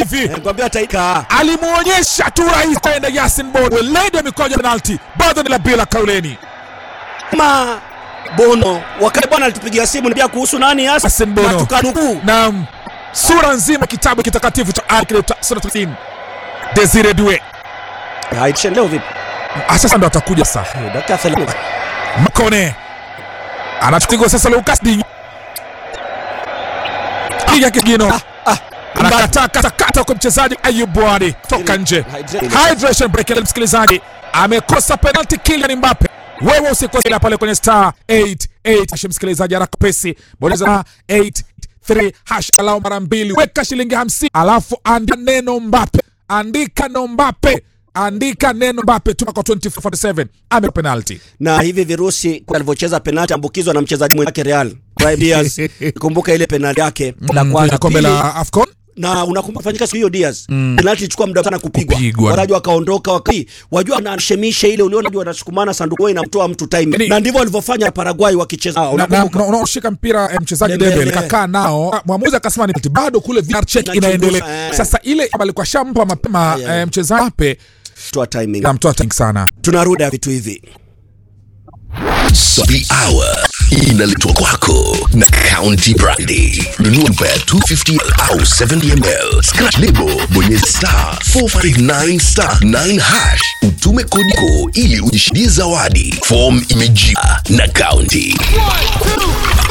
hivi Nikwambia taika. alimuonyesha tu rais kwenda Yasin Bono, weledi wa mikoja penalti, bado ni la bila kauleni. Ma Bono wakati bwana alitupigia simu niambia kuhusu nani hasa Yasin Bono. na tukanukuu. Naam, sura nzima kitabu kitakatifu cha Al-Qur'an sura 30. Desire Due Haitishe leo vipi? Ah, sasa ndo atakuja sasa. Eh, Dakika 30. Makone anachukua sasa Lucas Digne, piga kigino Ah, anakataa katakata kwa mchezaji Ayub Bwadi toka nje. Hydration break, ile msikilizaji amekosa penalty Kylian Mbappe. Wewe usikose ila pale kwenye star 88 hash, msikilizaji, haraka pesi, bonyeza star 83 hash alao mara mbili, weka shilingi 50, alafu andika neno Mbappe, andika neno Mbappe, andika neno Mbappe, tuma kwa 2447 ame penalty. na hivi virusi alivyocheza penalti ambukizwa na mchezaji mwenzake Real Brahim Diaz. Kumbuka ile penalti yake la Mm, kwanza kombe pili, la AFCON na unakumbuka fanyika siku hiyo Diaz penalti ilichukua muda sana kupigwa, Kupigwa. waraji wakaondoka waki wajua wanashemisha ile uliona jua wanasukumana sanduku inamtoa mtu time Yaani- na ndivyo walivyofanya Paraguay wakicheza na- na- unakumbuka na- unaoshika mpira eh, mchezaji Dembele. Dembele kakaa nao, Ah, mwamuzi akasema ni penalty. bado kule VR check Na inaendelea. chunguza, eh. Sasa ile alikuwa shampa mapema Yeah. eh, mchezaji Mbappe toa timing namtoa tank sana. tunarudi vitu hivi Happy Hour inaletwa kwako na County Brandy. Nunua chupa ya 250 au 70 ml. Scratch lebo, bonyeza star 459 star 9 hash. Utume kodiko ili ujishindie zawadi. Form imejia na County.